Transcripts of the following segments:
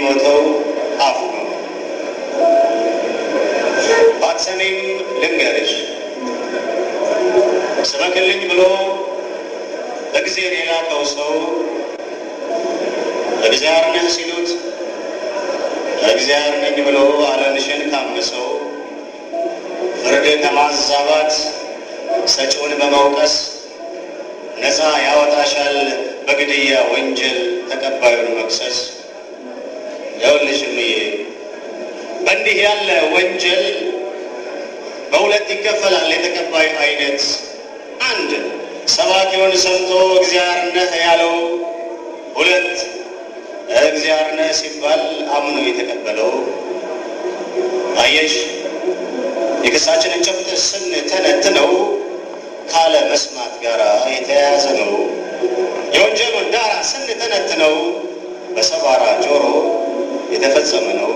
የሚሞተው አፍ ነው። ባትሰሚም ልንገርሽ ስበክልኝ ብሎ በእግዚአብሔር የላከው ሰው እግዚአብሔር ነህ ሲሉት እግዚአብሔር ነኝ ብሎ ዓለምሽን ካመሰው ፍርድ ከማዛባት ሰጪውን በመውቀስ ነፃ ያወጣሻል በግድያ ወንጀል ተቀባዩን መክሰስ። ይኸውልሽ እምዬ በእንዲህ ያለ ወንጀል በሁለት ይከፈላል የተቀባዩ አይነት። አንድ ሰባኪውን ሰምቶ እግዚአብሔር ነህ ያለው፣ ሁለት እግዚአብሔር ነህ ሲባል አምኖ የተቀበለው። አየሽ የክሳችንን ጭብጥ ስንተነትነው ካለ መስማት ጋር የተያያዘ ነው። የወንጀሉን ዳራ ስንተነትነው በሰባራ ጆሮ የተፈጸመ ነው።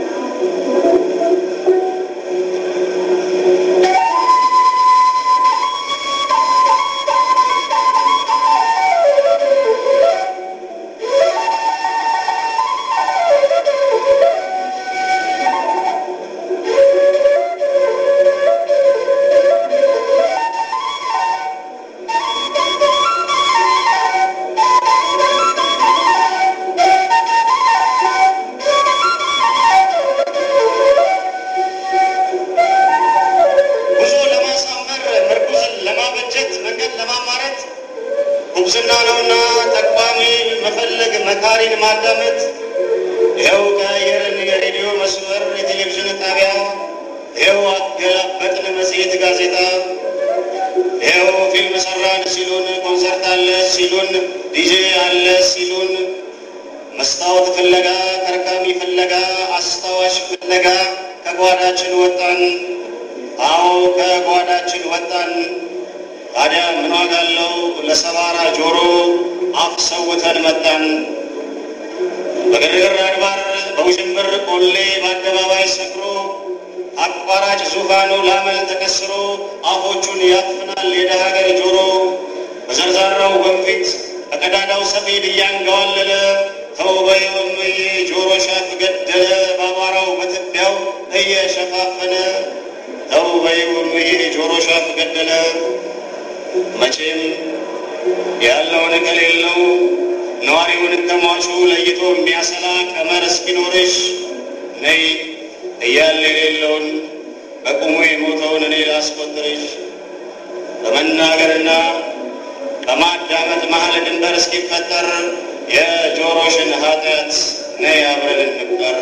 ጉዞ ለማሳመር ምርኩዝን ለማበጀት መንገድ ለማማረት ጉብዝና ነውና ጠቋሚ መፈለግ መካሪን ማዳመጥ። ይኸው ቀየርን የሬዲዮ መስመር የቴሌቪዥን ጣቢያ፣ ይኸው አገላበጥን መጽሔት ጋዜጣ፣ ይኸው ፊልም ሰራን ሲሉን፣ ኮንሰርት አለ ሲሉን፣ ዲጄ አለ ሲሉን፣ መስታወት ፍለጋ ከርካሚ ፍለጋ አስታዋሽ ፍለጋ ከጓዳችን ወጣን። አዎ ከጓዳችን ወጣን። ታዲያ ምን ዋጋ አለው? ለሰባራ ጆሮ አፍ ሰውተን መጣን። በግርግር አድባር በውዥንብር ቆሌ በአደባባይ ሰክሮ አቋራጭ ዙፋኑ ላመል ተከስሮ አፎቹን ያፍናል የደሃ ሀገር ጆሮ በዘርዛራው ወንፊት በቀዳዳው ሰፌድ እያንገዋለለ ተውበይ ወምዬ ጆሮ ሻፍ ገደለ በአቧራው በትቢያው እየሸፋፈነ ተውበይ ወምዬ ጆሮ ሻፍ ገደለ። መቼም ያለውን ከሌለው ነዋሪውን ከሟቹ ለይቶ የሚያሰላ ቀመር እስኪኖርሽ ነይ እያለ የሌለውን በቁሙ የሞተውን እኔ ላስቆጥርሽ በመናገርና በማዳመጥ መሀል ድንበር እስኪፈጠር የጆሮሽን ኃጢአት ነይ አብረን እንቁጠር።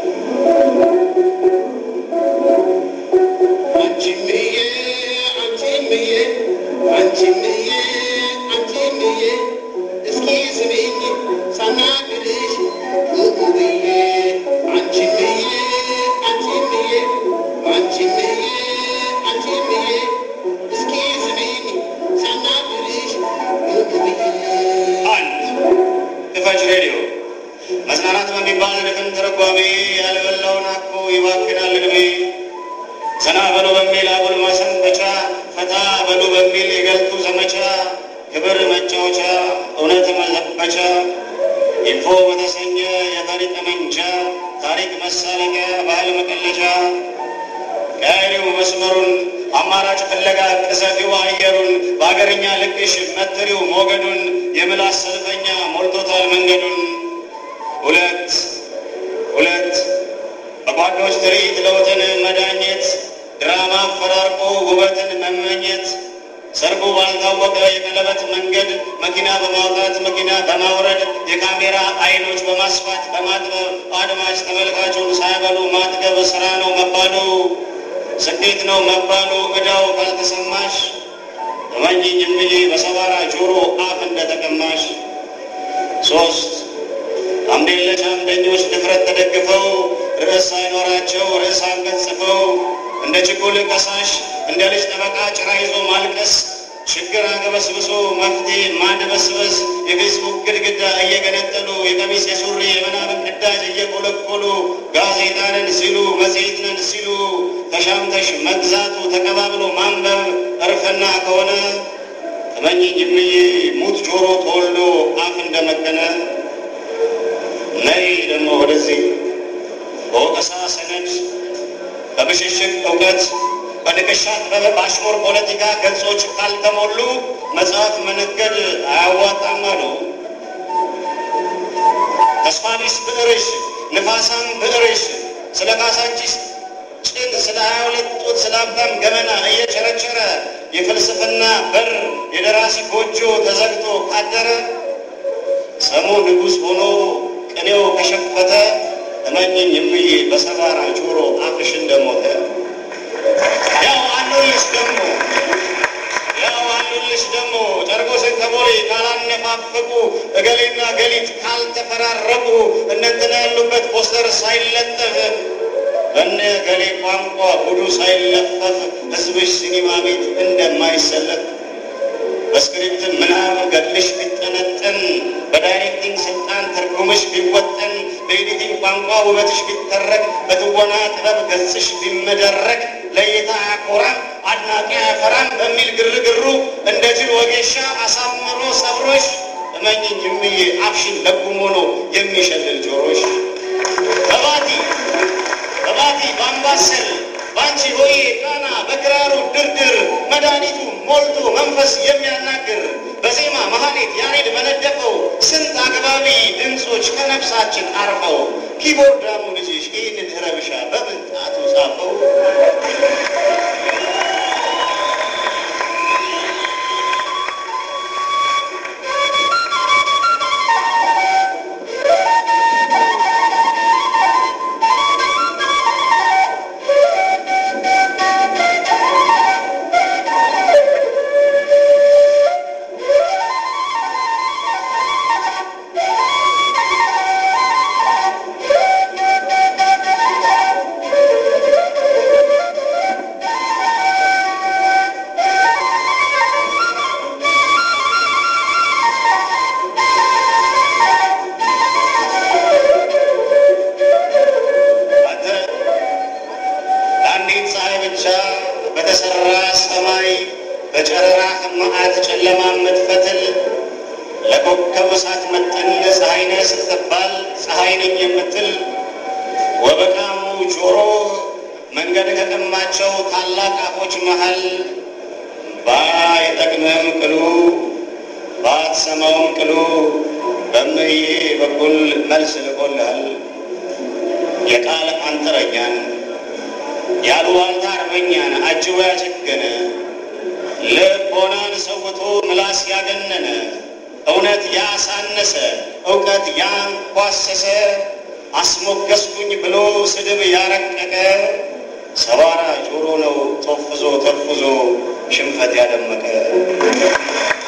አንቺምዬ አንቺምዬ አንቺምዬ አንቺምዬ እስኪ ስሚኝ ሳናግርሽ ኡኡ ብዬ አንቺምዬ አንቺምዬ አንቺምዬ አንቺምዬ እስኪ ስሚኝ ሳናግርሽ ኡኡ ብዬ አንድ ክፈች ሬዲዮ መዝናናት በሚባል ድፍን ትርጓሜ ያልበላውን አኮ ይባክናል ዕድሜ ዘና በሉ በሚል አጉል ማሰንበቻ ፈታ በሉ በሚል የገልቱ ዘመቻ ክብር መጫወቻ እውነት መዘበቻ ኢንፎ በተሰኘ የፈሪ ጠመንጃ ታሪክ መሳለቂያ ባህል መቀለጃ ቀሪው መስመሩን አማራጭ ፍለጋ ቅዘፊው አየሩን በአገርኛ ልቅሽ መትሪው ሞገዱን የምላስ ሰልፈኛ ሞልቶታል መንገዱን ሁለት ሁለት በጓዶች ትርኢት ለውጥን መዳኘት ድራማ አፈራርቆ ውበትን መመኘት ሰርጉ ባልታወቀ የቀለበት መንገድ መኪና በማውጣት መኪና በማውረድ የካሜራ አይኖች በማስፋት በማጥበብ አድማጭ ተመልካቹን ሳይበሉ ማጥገብ ስራ ነው መባሉ ስኬት ነው መባሉ ዕዳው ካልተሰማሽ እመኚኝ እምዬ በሰባራ ጆሮ አፍ እንደተቀማሽ ሶስት አምዴለሽ አምደኞች ድፍረት ተደግፈው ርዕስ ሳይኖራቸው ርዕስ አንቀጽ ጽፈው እንደ ችኩል ከሳሽ እንደ ልጅ ጠበቃ ጭራ ይዞ ማልቀስ ችግር አገበስብሶ መፍትሄ ማድበስበስ የፌስቡክ ግድግዳ እየገነጠሉ የቀሚስ የሱሪ የምናምን ቅዳጅ እየቆለቆሉ ጋዜጣ ነን ሲሉ መጽሔት ነን ሲሉ ተሻምተሽ መግዛቱ ተቀባብሎ ማንበብ እርፍና ከሆነ እመኚኝ እምዬ ሙት ጆሮ ተወልዶ አፍ እንደመከነ ነይ ደግሞ ወደዚህ በንቅሻ ጥበብ በአሽሙር ፖለቲካ ገጾች ካልተሞሉ መጽሐፍ መነገድ አያዋጣም አሉ። ተስፋቢስ ብዕርሽ ንፋሳም ብዕርሽ ስለ ካሳንቺስ ጭን ስለ ሀያ ሁለት ጡት ስለ አባም ገመና እየቸረቸረ የፍልስፍና በር የደራሲ ጎጆ ተዘግቶ ካደረ ሰሙ ንጉሥ ሆኖ ቅኔው ከሸፈተ እመኝኝ እምዬ በሰባራ ጆሮ አፍሽ እንደሞተ ያው አሉልሽ ደግሞ ያው አሉልሽ ደግሞ ጨርቆስን ከቦሌ ካላነፋፈቁ እገሌና ገሊት ካልተፈራረቁ እነንትና ያሉበት ፖስተር ሳይለጠፍ በነ ገሌ ቋንቋ ሁሉ ሳይለፈፍ ሕዝብሽ ሲኒማ ቤት እንደማይሰለፍ በስክሪፕት ምናብ ገድልሽ ቢጠነጠን በዳይሬክቲንግ ስልጣን ትርጉምሽ ቢወጠን በኤዲቲንግ ቋንቋ ውበትሽ ቢተረክ በትወና ጥበብ ገጽሽ ቢመደረክ ለእይታ አያኮራም አድናቂ አያፈራም በሚል ግርግሩ እንደ ጅል ወጌሻ አሳምሮ ሰብሮሽ እመኝኝ እምዬ አፍሽን ለጉሞ ነው የሚሸልል ጆሮሽ በባቲ በባቲ በአምባሰል ባንቺ ሆዬ ቃና በክራሩ ድርድር መድኃኒቱ ሞልቶ መንፈስ የሚያናግር በዜማ መሐሌት ያሬድ በነደፈው ስንት አግባቢ ድምፆች ከነፍሳችን አርፈው ኪቦርዳሙ ልጅሽ ይህንን ረብሻ በምንጣቱ ጻፈው። አንተ ለአንዲት ፀሐይ ብቻ በተሰራ ሰማይ በጨረራህ መዓት ጨለማ የምትፈትል ለኮከብ እሳት መጠን ፀሐይነ ስትባል ፀሐይ ነኝ የምትል ወበቃሙ ጆሮ መንገድ ከቀማቸው ታላቅ አፎች መሃል ባይጠቅምህም ቅሉ ባትሰማውም ቅሉ በእምዬ በኩል መልስ ልቆልሃል። የቃል አንጥረኛን ያሉዋልታ አርበኛን አጅቦ ያጨገነ ልቦናን ሰውቶ ምላስ ያገነነ እውነት ያሳነሰ እውቀት ያንኳሰሰ አስሞገስኩኝ ብሎ ስድብ ያረቀቀ ሰባራ ጆሮ ነው ጦፍዞ ተርፉዞ ሽንፈት ያደመቀ